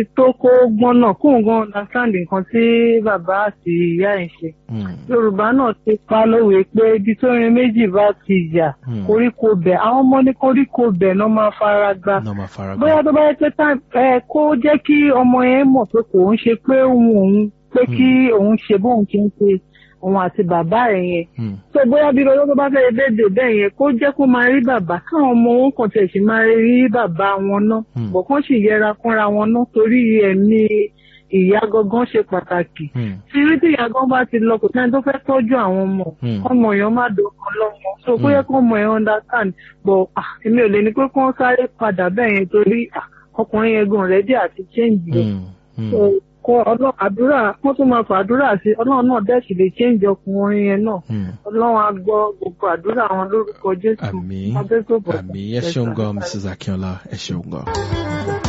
tó kó gbọ́n náà kóun gan understand nǹkan tí bàbá àti ìyá ẹ̀ ń ṣe Mm. yorùbá náà ti pa lówe pé ibi tó rin méjì bá ti yà Hmm. koríko bẹ̀ àwọn ọmọ ní koríko bẹ̀ náà máa fara gbá náà máa fara bóyá gbá. tó bá yẹ pé tá ẹ kó jẹ́ kí ọmọ yẹn mọ̀ pé kò ń ṣe pé òun òun pé kí òun ṣe bóun ṣe ń ṣe òun àti bàbá ẹ̀ yẹn Mm. tó bóyá bí lọ́jọ́ tó bá fẹ́ dédé bẹ́ẹ̀ yẹn kó jẹ́ kó máa rí bàbá káwọn ọmọ wọn kàn tẹ̀ sí máa rí bàbá wọn náà Hmm. bọ̀ kán sì yẹra fúnra wọn náà torí ẹ̀mí ìyá gangan ṣe pàtàkì Mm. tí rí tí ìyá gan bá ti lọ kò sẹ́ni tó fẹ́ tọ́jú àwọn ọmọ Hmm. ọmọ èèyàn má dọ̀kan lọ́mọ so kó Hmm. yẹ kó ọmọ yẹn understand but ah, èmi ò lè ní pé kó sáré padà bẹ́ẹ̀ yẹn torí ah, ọkùnrin yẹn gan rẹ́dí àti change rẹ̀ Mm. Mm. so kó ọlọ́run àdúrà wọ́n tún máa fàdúrà sí ọlọ́run náà dẹ̀ sì lè change ọkùnrin yẹn náà Mm. ọlọ́run á gbọ́ gbogbo àdúrà wọn lórúkọ jésù Àmín. abẹ́sọ̀bọ̀ Àmì ẹ ṣeun gan Mrs. Akínọlá ẹ ṣeun gan.